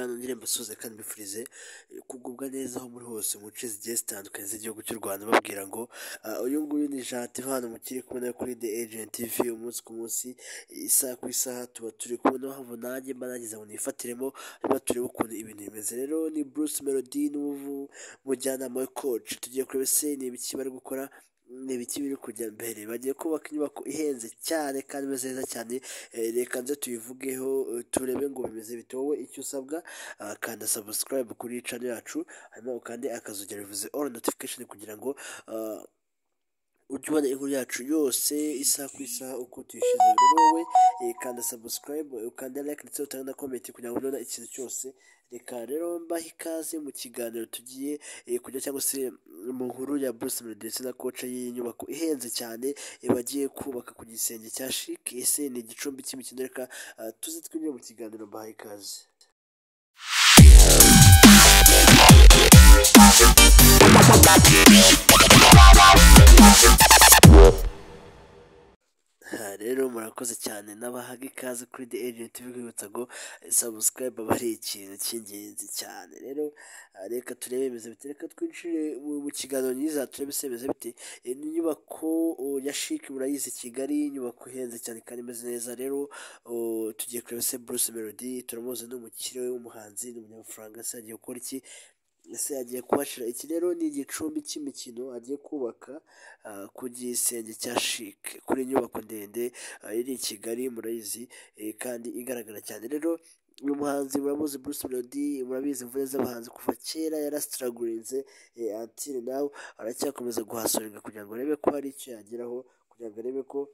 mbasuhuze kandi mbifurize kugubwa neza aho muri hose mu nce zigiye zitandukanye z'igihugu cy'u Rwanda babwira ngo "Ah, uyu nguyu ni Gentil hano mukiri kubona kuri The Agent TV umunsi ku munsi isaha ku isaha tuba turi kubona hava nanjye mba nagize ngo nifatiremo hanyuma turebe ukuntu ibintu bimeze rero ni Bruce Melody n'umujyanama we coach tugiye kureba ese ni ibiki bari gukora ni ibiki biri kujya mbere bagiye kubaka inyubako ihenze cyane kandi imeze neza cyane Eh, reka nze tuyivugeho eh, turebe ngo bimeze bite wowe icyo usabwa ah, kanda subscribe kuri channel yacu hanyuma ukande akazogera bivuze all notification kugira ngo ah, ujye ubona inkuru yacu yose isaha ku isaha uko tuyishyize rero wowe eh, kanda subscribe ukande like ndetse utange na comment kugira ngo none ikintu cyose reka rero mbahe ikaze mu kiganiro tugiye eh, kujya cyangwa se mu nkuru ya Bruce Melody ndetse na koce y'inyubako ihenze cyane eh, bagiye kubaka ku gisenge cya Chic ese ni igicumbi cy'imikino reka ah, tuze twinjire mu kiganiro mbahe ikaze Aha rero murakoze cyane n'abahaga ikaze kuri The Agent bibwibutsa ngo eh, subscribe aba ari ikintu cy'ingenzi cyane rero ah, reka turebe ibimezo bite reka twinjire mu mu kiganiro nyiza turebe se ibimezo bite Eh, ni inyubako oh, ya Chic murayizi i Kigali inyubako ihenze cyane kandi imeze neza rero oh, tugiye kureba se Bruce Melody turamuzi ni umukire w'umuhanzi ni umunyamafaranga se agiye gukora iki ese agiye kuhashyira iki rero ni igicumbi cy'imikino agiye kubaka ah, ku gisenge cya Chic kuri inyubako ndende ah, iri i Kigali murayizi eh, kandi igaragara cyane rero uyu muhanzi muramuzi Bruce Melody murabizi imvune z'abahanzi kuva kera yarasitaragurinze until now aracyakomeza guhasorerwa kugira ngo arebe ko hari icyo yageraho kugira ngo arebe ko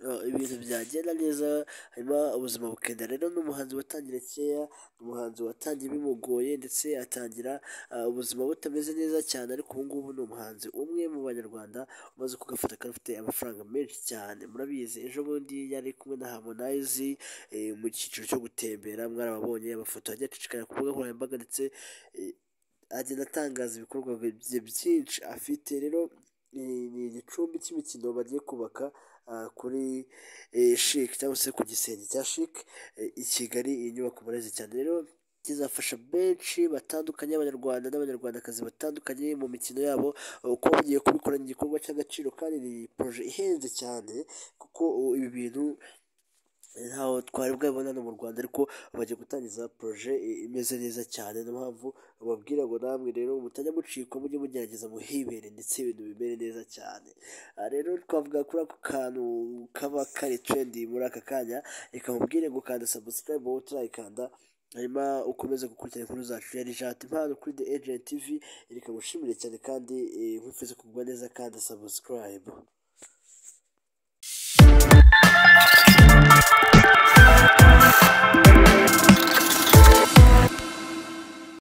Uh, ibintu byagenda neza hanyuma ubuzima bukenda rero ni umuhanzi watangira kera ni umuhanzi watangiye bimugoye ndetse atangira uh, ubuzima butameze neza cyane ariko ubu ngubu ni umuhanzi umwe mu banyarwanda umaze kugafata kandi ufite amafaranga menshi cyane murabizi ejo bundi yari kumwe na Harmonize eh, mu cyiciro cyo gutembera mwarababonye amafoto yagiye acicikana ku mbuga nkoranyambaga ndetse eh, agenda atangaza ibikorwa bye byinshi afite rero ni ni igicumbi cy'imikino bagiye kubaka ah, kuri eh, Chic cyangwa se ku gisenge cya Chic eh, i Kigali iyi nyubako murezi cyane rero kizafasha benshi batandukanye abanyarwanda n'abanyarwandakazi batandukanye mu mikino yabo eh, kuba bagiye kubikora ni igikorwa cy'agaciro kandi ni projet ihenze cyane kuko oh, ibi bintu ntaho twari bwabibona hano mu Rwanda ariko bagiye gutangiza projet i- imeze neza cyane niyo mpamvu bababwira ngo namwe rero mutajya mucikwa mujye mugerageza muhibere ndetse ibintu bimere neza cyane aha rero twavuga kuri ako kantu kaba kari trendi muri aka kanya reka mubwire ngo kanda subscribe wowe utarayikanda hanyuma ukomeze gukurikirana inkuru zacu ya Rijat impano kuri The Agent TV reka ngushimire cyane kandi eh, nkwifurize kugwa neza kandi subscribe